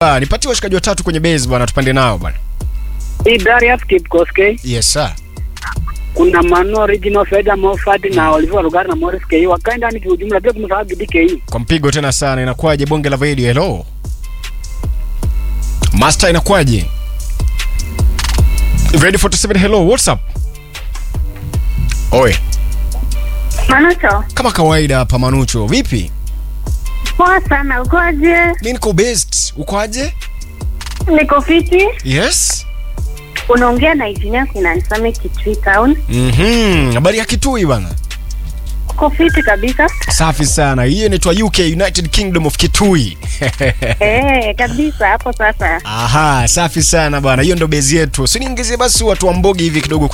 Ah, nipatie washikaji watatu kwenye base bwana, tupande nao bwana. Hii Darius Kipkoskei, Yes sir. kuna Manu Original, Fedha Moffat na Oliver Rugari na Morris K. Wakae ndani kiujumla bila kumsahau Gidi K. Kwa mpigo tena sana, inakuwaje bonge la radio? Hello. Master inakuwaje? Ready 47 hello, what's up? Oi, Manucho, kama kawaida hapa Manucho. Vipi? poa sana, ukoje? Mimi niko best. Uko aje? Niko fiti. Yes. Unaongea na engineer Finansame Kitui Town. Mhm. Habari ya Kitui bana. Uko fiti kabisa. Safi sana. Hiyo inaitwa UK United Kingdom of Kitui. Eh, kabisa hapo sasa. Aha, safi sana bana. Hiyo ndo base yetu. Si niingizie basi watu wa Mbogi hivi kidogo